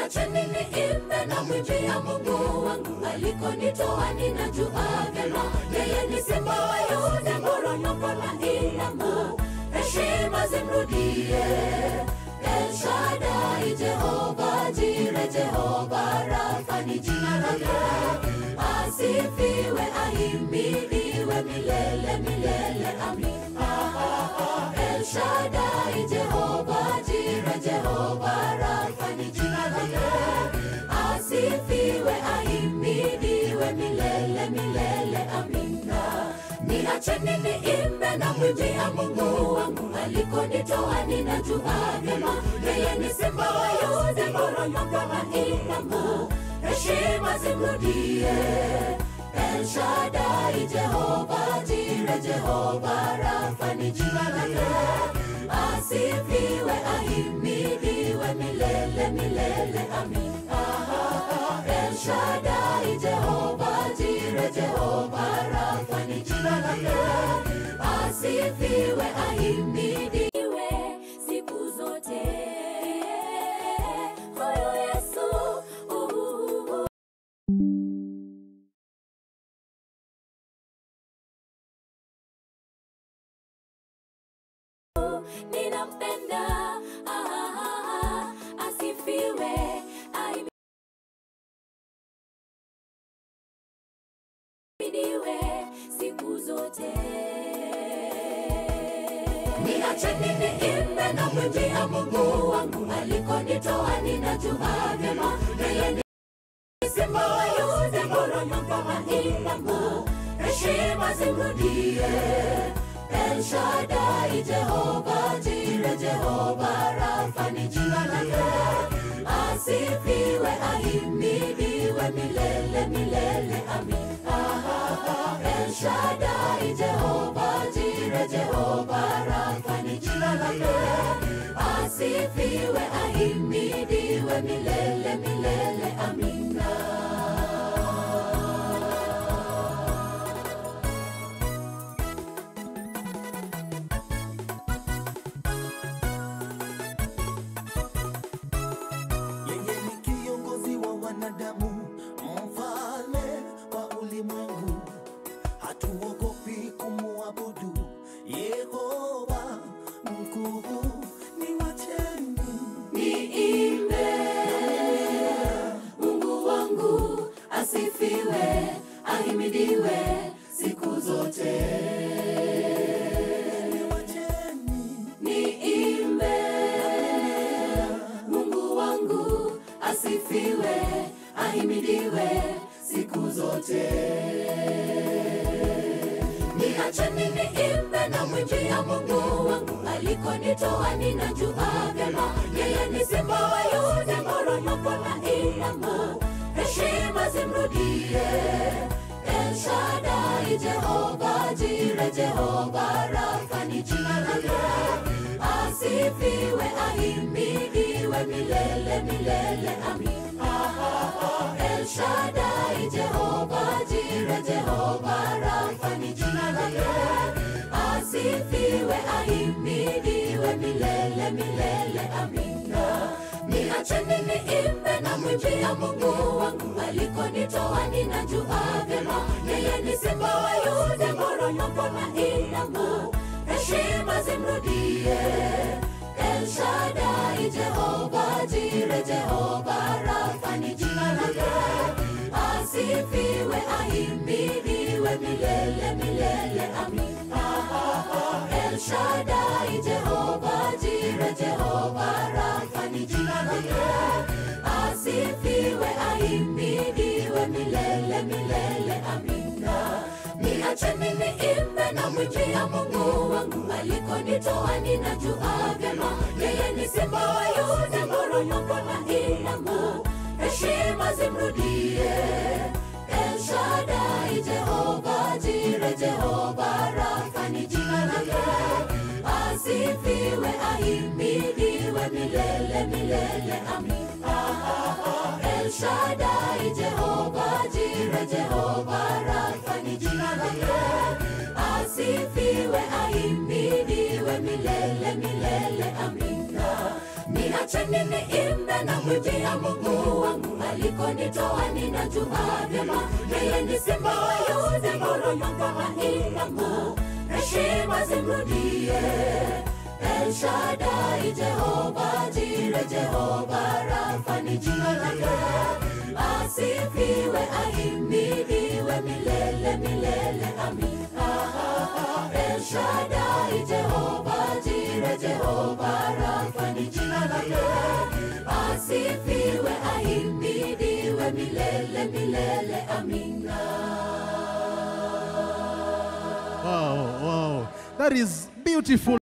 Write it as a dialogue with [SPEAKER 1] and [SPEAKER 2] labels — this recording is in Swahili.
[SPEAKER 1] niacheni niimbe na mwimbia Mungu wangu alikonitoa, ninajua vyema yeye ni simba wa Yuda, mporomoko na inamu, heshima zimrudie El Shaddai, Jehova Jire, Jehova Rafa ni jina lake, asifiwe ahimidiwe milele milele, amina. El Shaddai, Jehova Jire, Jehova Rafa ni jina lake, asifiwe ahimidiwe milele milele, amina. Niacheni niimbe na mwimbia Mungu wangu alikonitoa, ninajua vyema yeye ni simba wa Yuda, mporomoko na inamu, heshima zimrudie El Shaddai, Jehova Jire, Jehova Rafa ni jina lake, asifiwe ahimidiwe milele milele, amina. El Shaddai, Jehova Jire, Jehova Rafa ni jina lake, asifiwe ahimidiwe siku zote. Huyu Yesu uh, ninampenda ah, ah, ah, asifiwe ahimidiwe siku zote. Niacheni niimbe na mwimbia Mungu wangu alikonitoa, ninajua vyema yeye ni simba wa Yuda, mporomoko na inamu, heshima zimrudie El Shaddai, Jehova Jire, Jehova Rafa ni jina lake, asifiwe ahimidiwe milele milele, amina. El Shaddai, Jehova Jire, Jehova Rafa ni jina lake, asifiwe ahimidiwe milele milele, amina.
[SPEAKER 2] Yeye ni kiongozi wa wanadamu, mfalme wa ulimwengu. Hatuogopi kumwabudu Yehova mkuu. Ni wacheni
[SPEAKER 1] Niimbe Mungu wangu asifiwe, ahimidiwe siku zote.
[SPEAKER 2] ni wacheni
[SPEAKER 1] Niimbe Mungu wangu asifiwe, ahimidiwe siku zote. Niacheni niimbe na mwimbia Mungu wangu alikonitoa, ninajua vyema yeye ni simba wa Yuda, mporomoko na inamu, heshima zimrudie El Shaddai, Jehova Jire, Jehova Rafa ni jina lake, asifiwe ahimidiwe milele milele, amina. El Shaddai, Jehova Jire, Jehova Rafa ni jina lake, asifiwe ahimidiwe milele milele, amina. Niacheni niimbe na mwimbia Mungu wangu alikonitoa, ninajua vyema yeye ni simba wa Yuda, mporomoko na inamu, heshima zimrudie El Shaddai, Jehova Jire, Jehova Rafa ni jina lake, asifiwe ahimidiwe milele milele, amina. El Shaddai, Jehova Jire, Jehova Rafa ni jina lake, asifiwe ahimidiwe milele milele, amina. Niacheni niimbe na mwimbia Mungu wangu alikonitoa, ninajua vyema yeye ni simba wa Yuda, mporomoko na inamu, heshima zimrudie El Shaddai, Jehova Jire, Jehova Rafa ni jina lake, asifiwe ahimidiwe milele milele, amina. El Shaddai, Jehova Jire, Jehova Rafa ni jina lake, asifiwe ahimidiwe milele milele, amina. Niacheni wacheni niimbe na mwimbia Mungu wangu alikonitoa, ninajua vyema yeye ni simba wa Yuda, nguruma maimamu, heshima zimrudie El Shaddai, Jehova Jire, Jehova Rafa ni jina lake, asifiwe, ahimidiwe milele milele, amina. El Shaddai, Jehova Jire, Jehova Rafa ni jina lake, asifiwe, ahimidiwe milele milele, amina.
[SPEAKER 3] Wow, wow. That is beautiful.